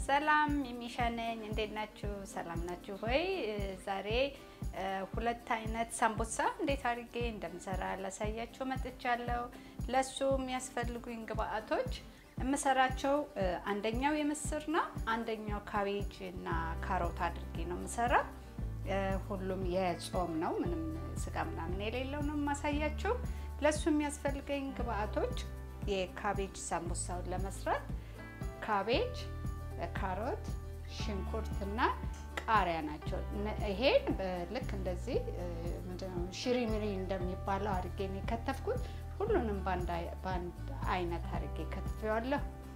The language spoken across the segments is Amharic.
ሰላም የሚሻነኝ እንዴት ናችሁ? ሰላም ናችሁ ሆይ? ዛሬ ሁለት አይነት ሳምቡሳ እንዴት አድርጌ እንደምሰራ ላሳያችሁ መጥቻለሁ። ለሱ የሚያስፈልጉኝ ግብአቶች የምሰራቸው አንደኛው የምስር ነው፣ አንደኛው ካቤጅ እና ካሮት አድርጌ ነው የምሰራ። ሁሉም የጾም ነው፣ ምንም ስጋ ምናምን የሌለው ነው የማሳያችሁ። ለሱ የሚያስፈልገኝ ግብአቶች የካቤጅ ሳምቡሳውን ለመስራት ካቤጅ ካሮት፣ ሽንኩርት እና ቃሪያ ናቸው። ይሄን ልክ እንደዚህ ምንድነው ሽሪሚሪ እንደሚባለው አድርጌ ነው የከተፍኩት። ሁሉንም በአንድ አይነት አድርጌ ከትፌዋለሁ።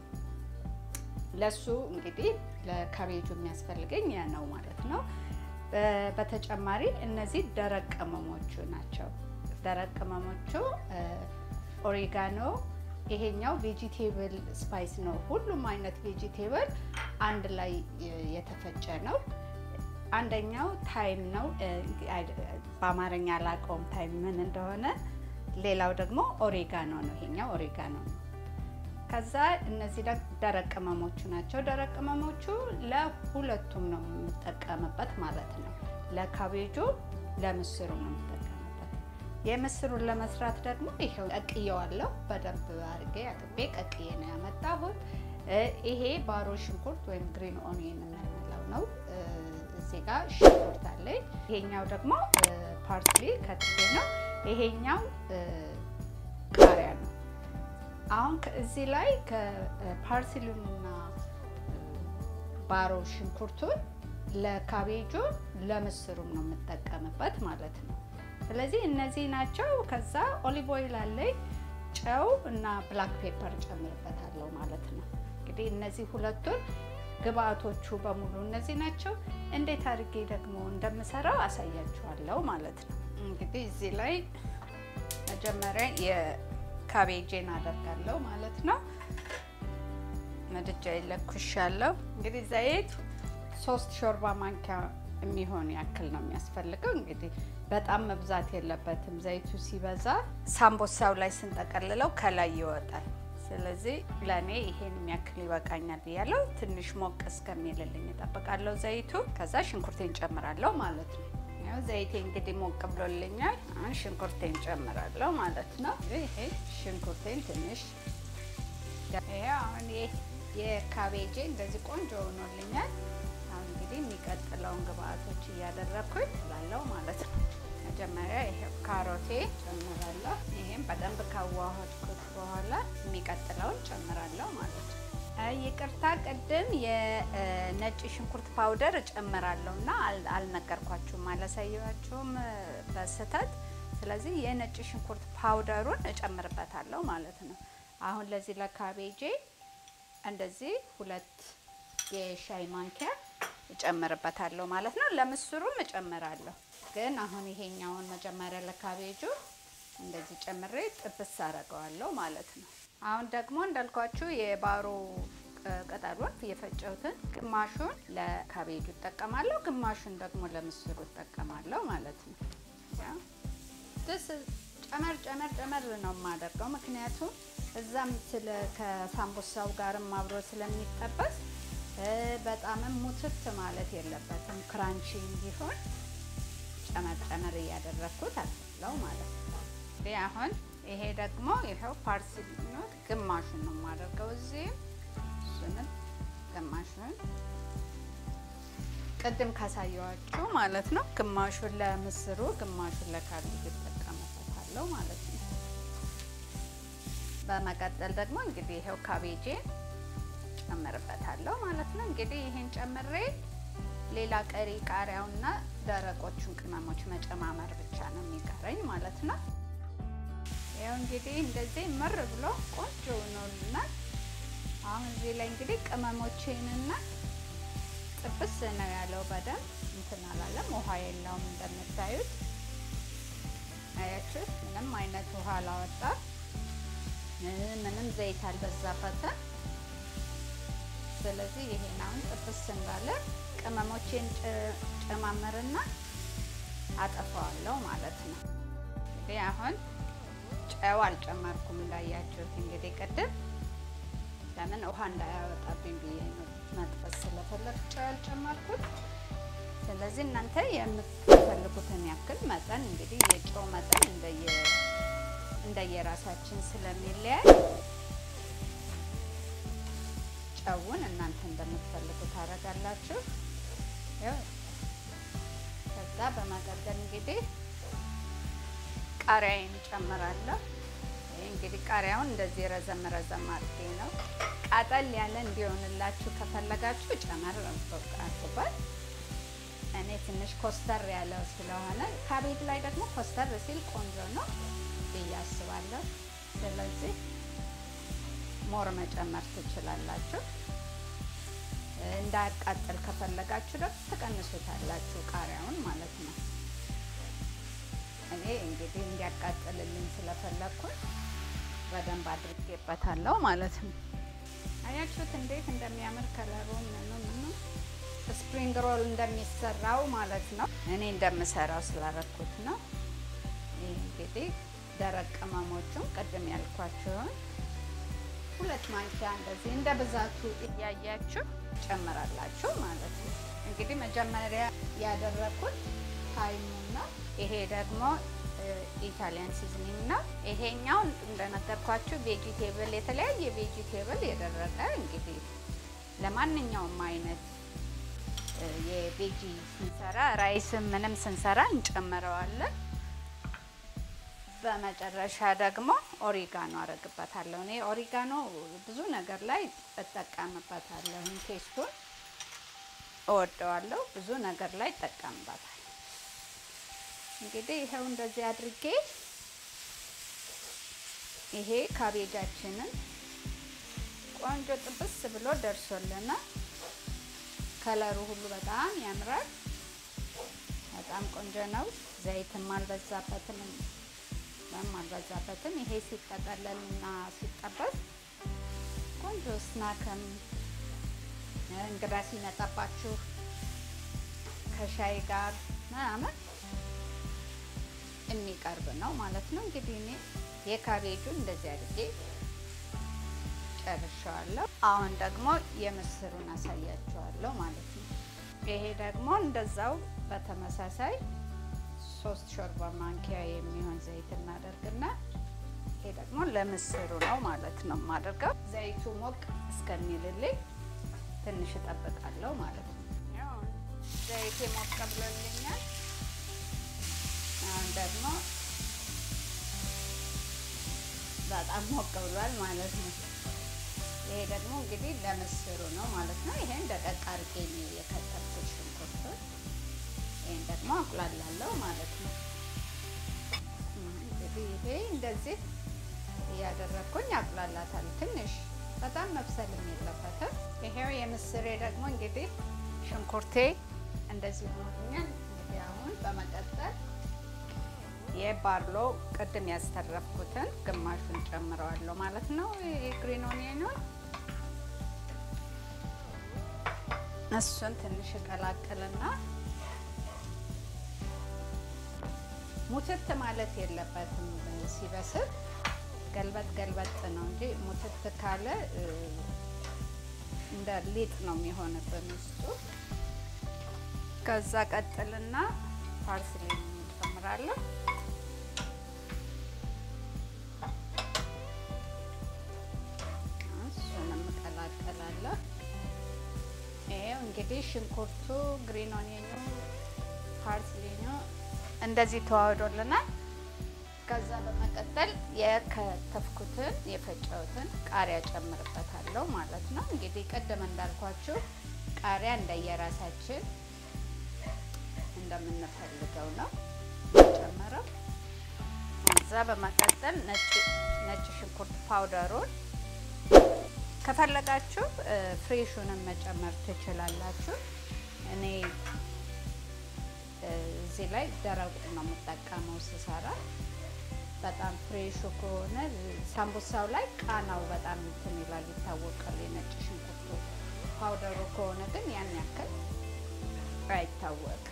ለሱ እንግዲህ ለካቤጁ የሚያስፈልገኝ ያ ነው ማለት ነው። በተጨማሪ እነዚህ ደረቅ ቅመሞቹ ናቸው። ደረቅ ቅመሞቹ ኦሪጋኖ ይሄኛው ቬጂቴብል ስፓይስ ነው። ሁሉም አይነት ቬጂቴብል አንድ ላይ የተፈጨ ነው። አንደኛው ታይም ነው። በአማርኛ አላውቀውም ታይም ምን እንደሆነ። ሌላው ደግሞ ኦሬጋኖ ነው። ይሄኛው ኦሬጋኖ ነው። ከዛ እነዚህ ደረቅ ቅመሞቹ ናቸው። ደረቅ ቅመሞቹ ለሁለቱም ነው የምጠቀምበት ማለት ነው። ለካቤጁ ለምስሩ ነው የምጠቀምበት። የምስሩን ለመስራት ደግሞ ይሄው ቀቅየዋለሁ። በደንብ አድርጌ አጥቤ ቀቅዬ ነው ያመጣሁት። ይሄ ባሮ ሽንኩርት ወይም ግሪን ኦኒየን የምንለው ነው። እዚህ ጋር ሽንኩርት አለኝ። ይሄኛው ደግሞ ፓርስሊ ከትፌ ነው። ይሄኛው ቃሪያ ነው። አሁን እዚህ ላይ ከፓርስሊውንና ባሮ ሽንኩርቱን ለካቤጁ ለምስሩም ነው የምጠቀምበት ማለት ነው። ስለዚህ እነዚህ ናቸው። ከዛ ኦሊቭ ኦይል አለኝ፣ ጨው እና ብላክ ፔፐር ጨምርበታለሁ ማለት ነው። እንግዲህ እነዚህ ሁለቱን ግብአቶቹ በሙሉ እነዚህ ናቸው። እንዴት አድርጌ ደግሞ እንደምሰራው አሳያችኋለሁ ማለት ነው። እንግዲህ እዚህ ላይ መጀመሪያ የካቤጄን አደርጋለሁ ማለት ነው። ምድጃ ይለኩሻለሁ። እንግዲህ ዘይት ሶስት ሾርባ ማንኪያ የሚሆን ያክል ነው የሚያስፈልገው። እንግዲህ በጣም መብዛት የለበትም። ዘይቱ ሲበዛ ሳምቦሳው ላይ ስንጠቀልለው ከላይ ይወጣል። ስለዚህ ለእኔ ይሄን የሚያክል ይበቃኛል ብያለሁ። ትንሽ ሞቅ እስከሚልልኝ እጠብቃለሁ ዘይቱ። ከዛ ሽንኩርቴን ጨምራለሁ ማለት ነው። ያው ዘይቴ እንግዲህ ሞቅ ብሎልኛል። አሁን ሽንኩርቴን ጨምራለሁ ማለት ነው። ይሄ ሽንኩርቴን ትንሽ ይሄ አሁን የካቤጄ እንደዚህ ቆንጆ ሆኖልኛል። አሁን እንግዲህ የሚቀጥለውን ግብአቶች እያደረግኩኝ ላለው ማለት ነው። መጀመሪያ ይሄ ካሮቴ ጨምራለሁ። ይሄም በደንብ ካዋሃድኩት በኋላ የሚቀጥለውን ጨምራለሁ ማለት ነው። ይቅርታ ቅድም የነጭ ሽንኩርት ፓውደር እጨምራለሁ እና አልነገርኳችሁም፣ አላሳያችሁም በስህተት። ስለዚህ የነጭ ሽንኩርት ፓውደሩን እጨምርበታለሁ ማለት ነው። አሁን ለዚህ ለካቤጄ እንደዚህ ሁለት የሻይ ማንኪያ እጨምርበታለሁ ማለት ነው። ለምስሩም እጨምራለሁ፣ ግን አሁን ይሄኛውን መጀመሪያ ለካቤጁ እንደዚህ ጨምሬ ጥብስ አደርገዋለሁ ማለት ነው። አሁን ደግሞ እንዳልኳችሁ የባሮ ቅጠሉን የፈጨሁትን ግማሹን ለካቤጁ እጠቀማለሁ፣ ግማሹን ደግሞ ለምስሩ እጠቀማለሁ ማለት ነው። ደስ ጨመር ጨመር ጨመር ነው የማደርገው ምክንያቱም እዛም ስለ ከሳምቡሳው ጋርም አብሮ ስለሚጠበስ በጣምም ሙትት ማለት የለበትም። ክራንቺ እንዲሆን ጨመር ጨመር እያደረግኩት አለው ማለት ነው። አሁን ይሄ ደግሞ ይኸው ፓርስሊ ነው፣ ግማሹን ነው የማደርገው እዚህ እሱንም ግማሹን ቅድም ካሳየዋችሁ ማለት ነው። ግማሹን ለምስሩ፣ ግማሹን ለካቤጅ እጠቀምበታለሁ ማለት ነው። በመቀጠል ደግሞ እንግዲህ ይኸው ካቤጄ ጨምርበታለሁ ማለት ነው። እንግዲህ ይሄን ጨምሬ ሌላ ቀሪ ቃሪያውና ደረቆቹን ቅመሞች መጨማመር ብቻ ነው የሚቀረኝ ማለት ነው። ያው እንግዲህ እንደዚህ ምር ብሎ ቆንጆ ሆኖልናል። አሁን እዚህ ላይ እንግዲህ ቅመሞቼንና ጥብስ ነው ያለው በደንብ እንትን አላለም፣ ውሃ የለውም እንደምታዩት አያችሁት። ምንም አይነት ውሃ አላወጣ ምንም ዘይት አልበዛበትም። ስለዚህ ይሄን አሁን ጥብስ እንዳለ ቅመሞቼን ጨማምርና አጠፋዋለሁ ማለት ነው። እንግዲህ አሁን ጨው አልጨመርኩም እንዳያችሁት። እንግዲህ ቅድም ለምን ውሃ እንዳያወጣብኝ ብዬ ነው መጥበስ ስለፈለግ ጨው ያልጨመርኩት። ስለዚህ እናንተ የምትፈልጉትን ያክል መጠን እንግዲህ የጨው መጠን እንደየ እንደየራሳችን ስለሚለያይ ጨውን እናንተ እንደምትፈልጉት ታደርጋላችሁ። ከዛ በመቀጠል እንግዲህ ቃሪያዬን ጨምራለሁ። ይህ እንግዲህ ቃሪያውን እንደዚህ ረዘም ረዘም አድርጌ ነው። ቃጠል ያለ እንዲሆንላችሁ ከፈለጋችሁ ጨመር አድርጉበት። እኔ ትንሽ ኮስተር ያለ ስለሆነ ካቤጅ ላይ ደግሞ ኮስተር ሲል ቆንጆ ነው ብዬ አስባለሁ። ስለዚህ ሞር መጨመር ትችላላችሁ። እንዳያቃጥል ከፈለጋችሁ ደግሞ ትቀንሱታላችሁ ቃሪያውን ማለት ነው። እኔ እንግዲህ እንዲያቃጥልልኝ ስለፈለግኩኝ በደንብ አድርጌበታለሁ ማለት ነው። አያችሁት እንዴት እንደሚያምር ከለሩ ምኑ ምኑ ስፕሪንግ ሮል እንደሚሰራው ማለት ነው። እኔ እንደምሰራው ስላረኩት ነው። ይህ እንግዲህ ደረቅ ቅመሞቹን ቅድም ያልኳችሁን ሁለት ማንኪያ እንደዚህ እንደ ብዛቱ እያያችሁ ጨምራላችሁ ማለት ነው። እንግዲህ መጀመሪያ ያደረኩት ታይሙና ይሄ ደግሞ ኢታሊያን ሲዝኒንግ ነው። ይሄኛው እንደነገርኳችሁ ቬጂቴብል፣ የተለያየ ቬጂቴብል የደረቀ እንግዲህ ለማንኛውም አይነት የቬጂ ስንሰራ ራይስም ምንም ስንሰራ እንጨምረዋለን። በመጨረሻ ደግሞ ኦሪጋኖ አረግበታለሁ። እኔ ኦሪጋኖ ብዙ ነገር ላይ እጠቀምበታለሁ። ቴስቱን እወደዋለሁ። ብዙ ነገር ላይ እጠቀምበታል። እንግዲህ ይኸው እንደዚህ አድርጌ ይሄ ካቤጃችንን ቆንጆ ጥብስ ብሎ ደርሶልናል። ከለሩ ሁሉ በጣም ያምራል። በጣም ቆንጆ ነው። ዘይትም አልበዛበትም ምንም አልበዛበትም። ይሄ ሲጠቀለል እና ሲጠበስ ቆንጆ ስናክም እንግዳ ሲመጣባችሁ ከሻይ ጋር ምናምን የሚቀርብ ነው ማለት ነው። እንግዲህ እኔ የካቤጁን እንደዚህ አድርጌ ጨርሻዋለሁ። አሁን ደግሞ የምስሩን አሳያችኋለሁ ማለት ነው። ይሄ ደግሞ እንደዛው በተመሳሳይ ሶስት ሾርባ ማንኪያ የሚሆን ዘይት እናደርግና ይሄ ደግሞ ለምስሩ ነው ማለት ነው የማደርገው። ዘይቱ ሞቅ እስከሚልልኝ ትንሽ እጠብቃለሁ ማለት ነው። ዘይቴ ሞቅ ብሎልኛል። አሁን ደግሞ በጣም ሞቅ ብሏል ማለት ነው። ይሄ ደግሞ እንግዲህ ለምስሩ ነው ማለት ነው። ይሄን ደቀቅ አድርጌ ነው የከተፍኩት ሽንኩርቱን። ይሄን ደግሞ አቁላላለሁ ማለት ነው። እንግዲህ ይሄ እንደዚህ እያደረግኩኝ አቁላላታለሁ። ትንሽ በጣም መብሰልም የለበትም። ይሄው የምስሬ ደግሞ እንግዲህ ሽንኩርቴ እንደዚህ ሆኖልኛል። እንግዲህ አሁን በመቀጠል የባርሎ ቅድም ያስተረፍኩትን ግማሹን ጨምረዋለሁ ማለት ነው። የግሪን ኦኒየኑን እሱን ትንሽ እቀላቅልና ሙትት ማለት የለበትም። ሲበስል ገልበጥ ገልበጥ ነው እንጂ ሙትት ካለ እንደ ሊጥ ነው የሚሆንብን ውስጡ። ከዛ ቀጥልና ፓርስሊ እንጨምራለሁ። እሱንም እቀላቀላለሁ። ይሄው እንግዲህ ሽንኩርቱ፣ ግሪን ኦኒየኑ፣ ፓርስሊኑ እንደዚህ ተዋህዶልናል። ከዛ በመቀጠል የከተፍኩትን የፈጨሁትን ቃሪያ ጨምርበታለሁ ማለት ነው። እንግዲህ ቅድም እንዳልኳችሁ ቃሪያ እንደየራሳችን እንደምንፈልገው ነው ጨምረው። ከዛ በመቀጠል ነጭ ሽንኩርት ፓውደሩን ከፈለጋችሁ ፍሬሹንም መጨመር ትችላላችሁ። እኔ እዚህ ላይ ደረቁ ነው የምጠቀመው ስሰራ። በጣም ፍሬሹ ከሆነ ሳምቡሳው ላይ ቃናው በጣም እንትን ይላል ይታወቃል። የነጭ ሽንኩርቱ ፓውደሩ ከሆነ ግን ያን ያክል አይታወቅም።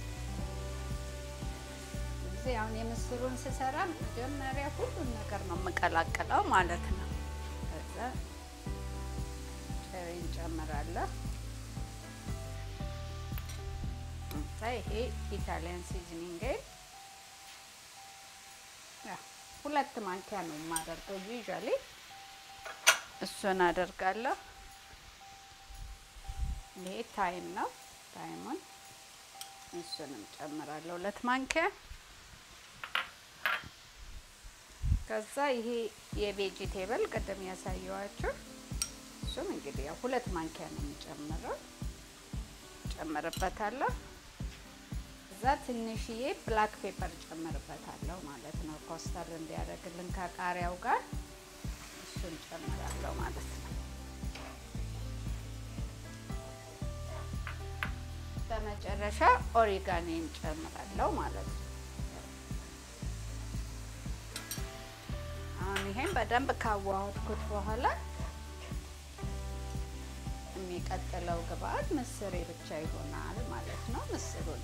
እዚህ አሁን የምስሩን ስሰራ መጀመሪያ ሁሉን ነገር ነው የምቀላቅለው ማለት ነው። ከዛ ጨው እንጨምራለሁ። ይሄ ኢታሊያን ሲዝኒንግ ሁለት ማንኪያ ነው የማደርገው ዩዥዋሊ እሱን አደርጋለሁ። ይሄ ታይም ነው። ታይሙን እሱንም ጨምራለሁ ሁለት ማንኪያ። ከዛ ይሄ የቬጂቴብል ቅድም ያሳየዋችሁ እሱም እንግዲህ ያው ሁለት ማንኪያ ነው የሚጨምረው ጨምርበታለሁ። እዛ ትንሽዬ ብላክ ፔፐር ጨምርበታለሁ ማለት ነው፣ ኮስተር እንዲያደርግልን ከቃሪያው ጋር እሱን ጨምራለሁ ማለት ነው። በመጨረሻ ኦሪጋኔን ጨምራለሁ ማለት ነው። አሁን ይሄን በደንብ ካዋሃድኩት በኋላ የሚቀጥለው ግብአት ምስሬ ብቻ ይሆናል ማለት ነው። ምስሩን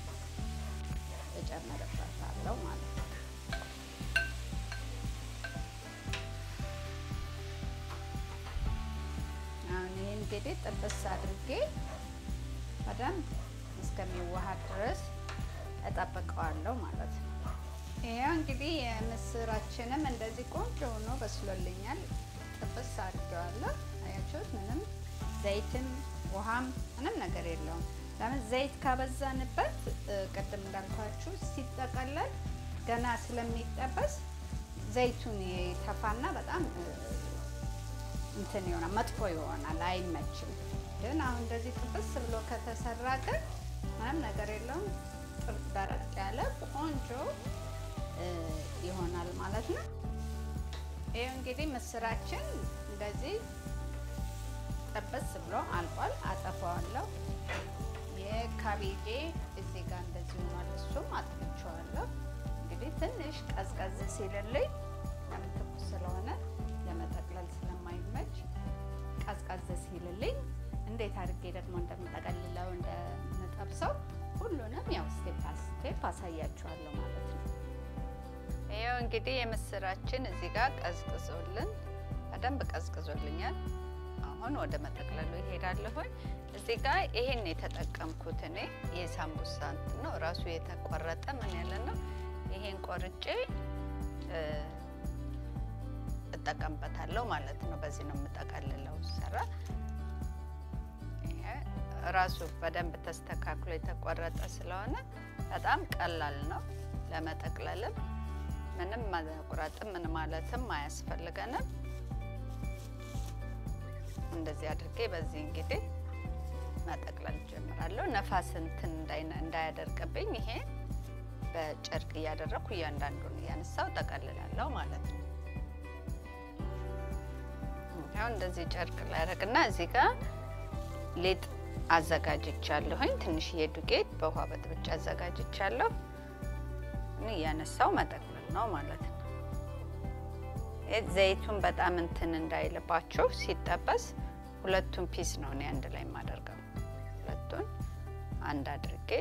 እጨምርበታለሁ ማለት ነው። አሁን ይሄ እንግዲህ ጥብስ አድርጌ በደንብ እስከሚዋሃድ ድረስ እጠብቀዋለሁ ማለት ነው። ይሄው እንግዲህ የምስራችንም እንደዚህ ቆንጆ ሆኖ በስሎልኛል። ጥብስ አድርጌዋለሁ። አያችሁት? ምንም ዘይትም ውሃም ምንም ነገር የለውም። ለምን ዘይት ካበዛንበት ቅድም እንዳልኳችሁ ሲጠቀለል ገና ስለሚጠበስ ዘይቱን የተፋና በጣም እንትን ይሆናል፣ መጥፎ ይሆናል፣ አይመችም። ግን አሁን እንደዚህ ጥብስ ብሎ ከተሰራ ግን ምንም ነገር የለውም። ደረቅ ያለ ቆንጆ ይሆናል ማለት ነው። ይህ እንግዲህ ምስራችን እንደዚህ ጥብስ ብሎ አልቋል። አጠፋዋለሁ። የካቤጄ እዚህ ጋር እንደዚህ ሆኗል። እሱም አጥፍቼዋለሁ። እንግዲህ ትንሽ ቀዝቀዝ ሲልልኝ ለምን ትኩስ ስለሆነ ለመጠቅለል ስለማይመች ቀዝቀዝ ሲልልኝ እንዴት አድርጌ ደግሞ እንደምጠቀልለው እንደምጠብሰው ሁሉንም ያው ስቴፕ ስቴፕ አሳያችኋለሁ ማለት ነው። ይኸው እንግዲህ የምስራችን እዚህ ጋር ቀዝቅዞልን በደንብ ቀዝቅዞልኛል። አሁን ወደ መጠቅለሉ ይሄዳለሁኝ። እዚህ ጋር ይሄን የተጠቀምኩት እኔ የሳምቡሳ እንትን ነው ራሱ የተቆረጠ ምን ያለ ነው። ይሄን ቆርጬ እጠቀምበታለሁ ማለት ነው። በዚህ ነው የምጠቀልለው ሰራ ራሱ በደንብ ተስተካክሎ የተቆረጠ ስለሆነ በጣም ቀላል ነው ለመጠቅለልም ምንም መቁረጥም ምን ማለትም አያስፈልገንም። እንደዚህ አድርጌ በዚህ እንግዲህ መጠቅለል ጀምራለሁ። ነፋስ እንትን እንዳያደርቅብኝ ይሄ በጨርቅ እያደረግኩ እያንዳንዱን እያነሳው ጠቀልላለሁ ማለት ነው። ያው እንደዚህ ጨርቅ ላያደርግና እዚህ ጋር ሊጥ አዘጋጅቻለሁኝ። ትንሽዬ ዱቄት በውሃ በጥብጬ አዘጋጅቻለሁ። እያነሳው መጠቅለል ነው ማለት ነው። ዘይቱን በጣም እንትን እንዳይልባችሁ ሲጠበስ ሁለቱን ፒስ ነው እኔ አንድ ላይ የማደርገው። ሁለቱን አንድ አድርጌ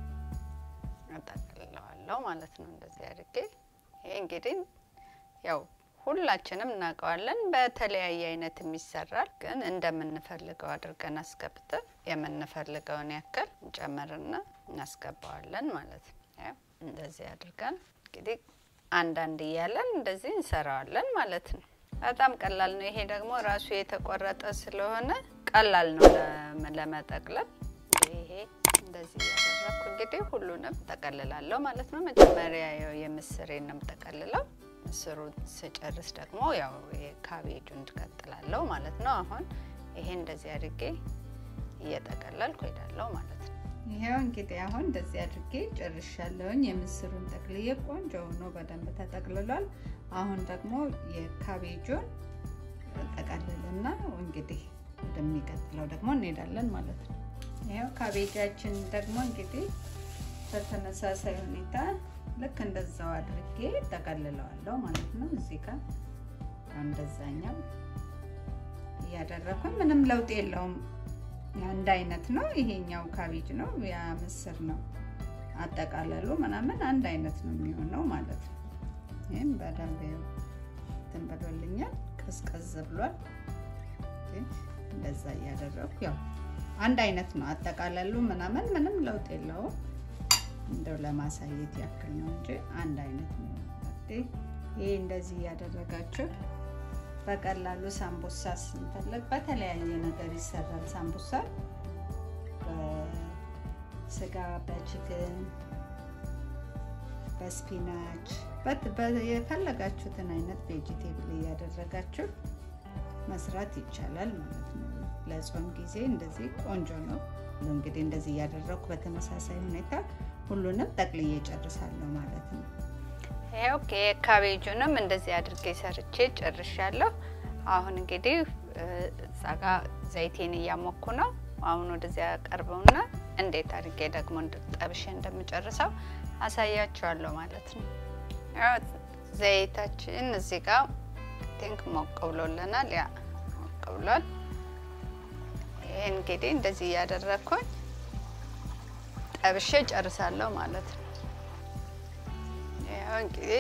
እጠቅልለዋለሁ ማለት ነው። እንደዚህ አድርጌ ይሄ እንግዲህ ያው ሁላችንም እናውቀዋለን። በተለያየ አይነት ይሰራል፣ ግን እንደምንፈልገው አድርገን አስገብተን የምንፈልገውን ያክል እንጨምርና እናስገባዋለን ማለት ነው። እንደዚህ አድርገን እንግዲህ አንዳንድ እያለን እንደዚህ እንሰራዋለን ማለት ነው። በጣም ቀላል ነው። ይሄ ደግሞ ራሱ የተቆረጠ ስለሆነ ቀላል ነው ለመጠቅለል። ይሄ እንደዚህ እያደረግኩ እንግዲህ ሁሉንም ጠቀልላለሁ ማለት ነው። መጀመሪያ የምስሬን ነው የምጠቀልለው። ምስሩን ስጨርስ ደግሞ ያው የካቤጁን ትቀጥላለሁ ማለት ነው። አሁን ይሄ እንደዚህ አድርጌ እየጠቀለልኩ ሄዳለሁ ማለት ነው። ይሄው እንግዲህ አሁን እንደዚህ አድርጌ ጨርሻለሁኝ። የምስሩን ጠቅልዬ ቆንጆ ሆኖ በደንብ ተጠቅልሏል። አሁን ደግሞ የካቤጁን ጠቀልልና እንግዲህ ወደሚቀጥለው ደግሞ እንሄዳለን ማለት ነው። ይሄው ካቤጃችን ደግሞ እንግዲህ በተመሳሳይ ሁኔታ ልክ እንደዛው አድርጌ ጠቀልለዋለሁ ማለት ነው። እዚህ ጋር እንደዛኛው እያደረኩኝ ምንም ለውጥ የለውም። አንድ አይነት ነው። ይሄኛው ካቤጅ ነው፣ ያ ምስር ነው። አጠቃለሉ ምናምን አንድ አይነት ነው የሚሆነው ማለት ነው። ይህም በደንብ እንትን ብሎልኛል፣ ቀዝቀዝ ብሏል። እንደዛ እያደረኩ ያው አንድ አይነት ነው አጠቃለሉ ምናምን ምንም ለውጥ የለውም። እንደው ለማሳየት ያክል ነው እንጂ አንድ አይነት ነው። ይሄ እንደዚህ እያደረጋችሁ በቀላሉ ሳምቡሳ ስንፈልግ በተለያየ ነገር ይሰራል። ሳምቡሳ በስጋ፣ በችክን፣ በስፒናች የፈለጋችሁትን አይነት ቬጂቴብል እያደረጋችሁ መስራት ይቻላል ማለት ነው። ለጾም ጊዜ እንደዚህ ቆንጆ ነው። እንግዲህ እንደዚህ እያደረኩ በተመሳሳይ ሁኔታ ሁሉንም ጠቅልዬ ጨርሳለሁ ማለት ነው። ይኸው ካቤጁንም እንደዚህ አድርጌ ሰርቼ ጨርሻለሁ። አሁን እንግዲህ እዛ ጋ ዘይቴን እያሞኩ ነው። አሁን ወደዚያ ቀርበውና እንዴት አድርጌ ደግሞ ጠብሼ እንደምጨርሰው አሳያችኋለሁ ማለት ነው። ዘይታችን እዚህ ጋር ቲንክ ሞቅ ብሎልናል። ያ ሞቅ ብሏል። ይሄ እንግዲህ እንደዚህ እያደረግኩኝ ጠብሼ ጨርሳለሁ ማለት ነው። ያው እንግዲህ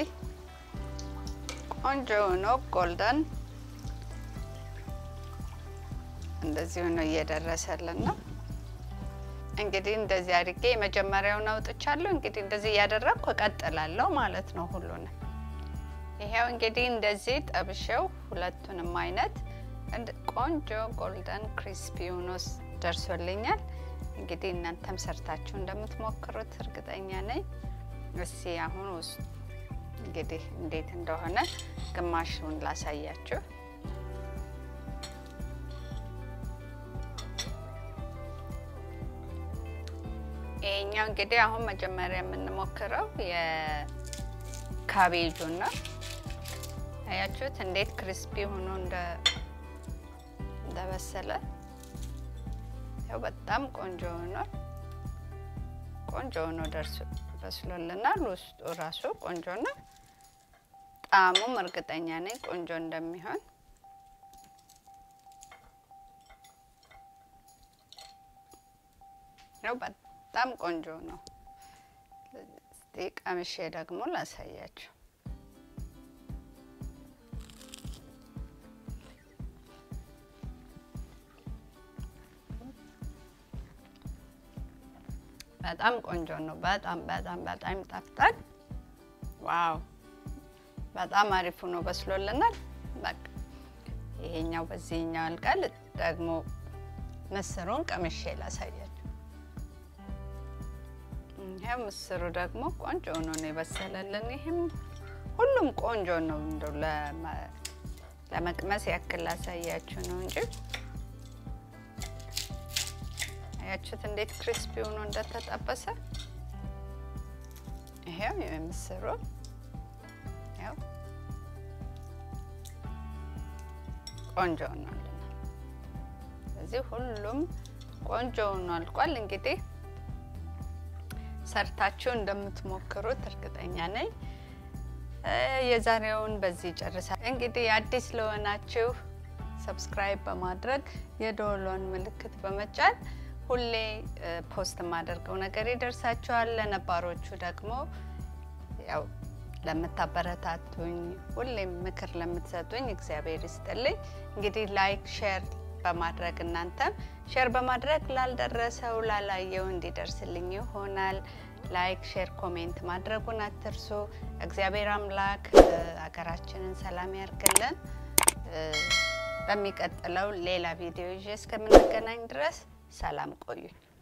ቆንጆ ሆኖ ጎልደን እንደዚህ ሆኖ እየደረሰልን ነው። እንግዲህ እንደዚህ አድርጌ የመጀመሪያውን አውጥቻለሁ። እንግዲህ እንደዚህ እያደረግኩ እቀጥላለሁ ማለት ነው ሁሉንም። ይሄው እንግዲህ እንደዚህ ጠብሼው ሁለቱንም አይነት ቆንጆ ጎልደን ክሪስፒ ሆኖ ደርሶልኛል። እንግዲህ እናንተም ሰርታችሁ እንደምትሞክሩት እርግጠኛ ነኝ። እስቲ አሁን ውስጥ እንግዲህ እንዴት እንደሆነ ግማሹን ላሳያችሁ። ይሄኛው እንግዲህ አሁን መጀመሪያ የምንሞክረው የካቤጁን ነው። አያችሁት እንዴት ክሪስፒ ሆኖ እንደበሰለ። ያው በጣም ቆንጆ ሆኗል። ቆንጆ ሆኖ ደርሶ በስሎልናል። ውስጡ ራሱ ቆንጆ ነው። ጣዕሙም እርግጠኛ ነኝ ቆንጆ እንደሚሆን። ያው በጣም ቆንጆ ነው። እስቲ ቀምሼ ደግሞ ላሳያችሁ። በጣም ቆንጆ ነው። በጣም በጣም በጣም ይጣፍጣል። ዋው በጣም አሪፍ ሆኖ በስሎልናል። በቃ ይሄኛው በዚህኛው ያልቃል። ደግሞ ምስሩን ቀምሼ ላሳያችሁ። ይሄው ምስሩ ደግሞ ቆንጆ ሆኖ ነው የበሰለልን። ይሄም ሁሉም ቆንጆ ነው። እንደው ለመቅመስ ያክል ላሳያችሁ ነው እንጂ አያችሁት እንዴት ክሪስፒ ሆኖ እንደተጠበሰ። ይሄው የምስሩ ያው ቆንጆ ሆኗል። ስለዚህ ሁሉም ቆንጆ ሆኖ አልቋል። እንግዲህ ሰርታችሁ እንደምትሞክሩት እርግጠኛ ነኝ። የዛሬውን በዚህ ጨርሳል። እንግዲህ አዲስ ለሆናችሁ ሰብስክራይብ በማድረግ የደወሏን ምልክት በመጫን ሁሌ ፖስት የማደርገው ነገር ይደርሳችኋል። ለነባሮቹ ደግሞ ያው ለምታበረታቱኝ፣ ሁሌም ምክር ለምትሰጡኝ እግዚአብሔር ይስጥልኝ። እንግዲህ ላይክ ሼር በማድረግ እናንተም ሼር በማድረግ ላልደረሰው ላላየው እንዲደርስልኝ ይሆናል። ላይክ ሼር ኮሜንት ማድረጉን አትርሱ። እግዚአብሔር አምላክ ሀገራችንን ሰላም ያርግልን። በሚቀጥለው ሌላ ቪዲዮ ይዤ እስከምንገናኝ ድረስ ሰላም ቆዩኝ።